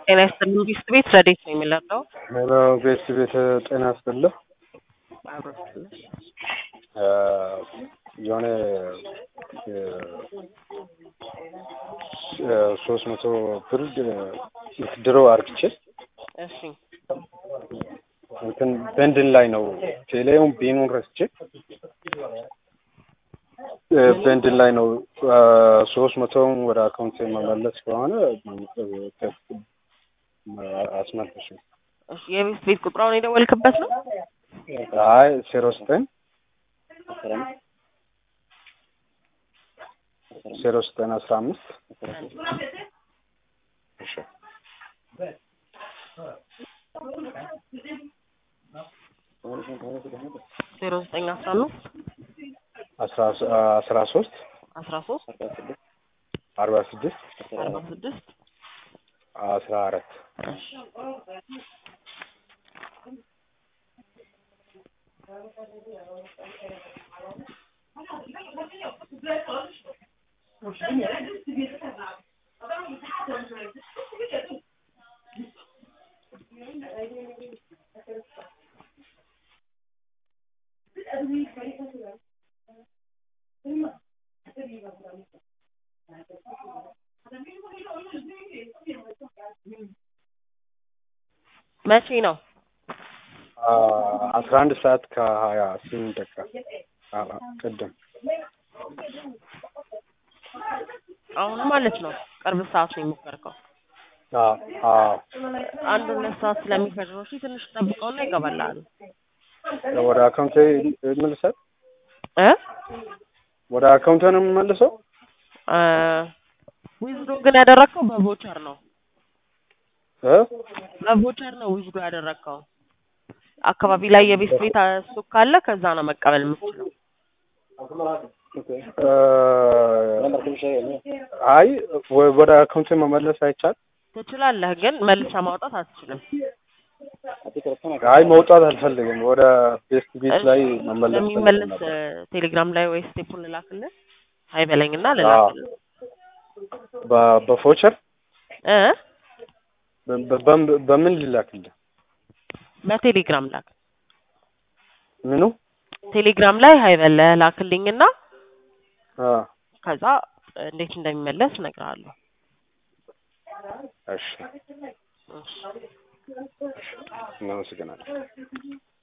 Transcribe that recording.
ጤና ይስጥልኝ ቢስት ቤት ረዴት ነው የሚለው ሄሎ ቤት ቤት ጤና ይስጥልህ። የሆነ ሶስት መቶ ብር ድሮ አርግቼ እሺ እንትን በንድን ላይ ነው ቴሌውን ቢኑን ረስቼ በንድን ላይ ነው ሶስት መቶውን ወደ አካውንት መመለስ ከሆነ አስመልሽ። እሺ የቤት ቤት ቁጥራውን የደወልክበት ነው? አይ ዜሮ ዘጠኝ ዜሮ ዘጠኝ አስራ አምስት እሺ ዜሮ ዘጠኝ አስራ አምስት አስራ ሶስት አስራ ሶስት አርባ ስድስት አርባ ስድስት አስራ አራት መቼ ነው? አስራ አንድ ሰዓት ከሀያ ስምንት ደቂቃ ቅድም አሁን ማለት ነው። ቅርብ ሰዓት ነው የሞከርከው። አንድ ሁለት ሰዓት ስለሚፈጅ ነው። እሺ ትንሽ ጠብቀውና ይገባልሃል። ወደ አካውንቴ ይመልሳል። እ ወደ አካውንቴ ነው የምመልሰው። ዊዝዶ ግን ያደረግከው በቮቸር ነው። እ በቮቸር ነው ዊዝዶ ያደረግከው። አካባቢ ላይ የቤት ቤት ሱቅ ካለ ከዛ ነው መቀበል የምትችለው። አይ ወደ አካውንቴ መመለስ አይቻል። ትችላለህ፣ ግን መልሰ ማውጣት አትችልም። አይ መውጣት አልፈልግም። ወደ ቤት ቤት ላይ መመለስ ለሚመለስ ቴሌግራም ላይ ወይ ስቴፑን ልላክልህ አይበለኝና ልላክልህ በፎቸር እ በምን ልላክልህ? በቴሌግራም ላክ። ምኑ ቴሌግራም ላይ ሀይበለህ ላክልኝና አ ከዛ እንዴት እንደሚመለስ እነግርሃለሁ። እሺ እናመሰግናለን።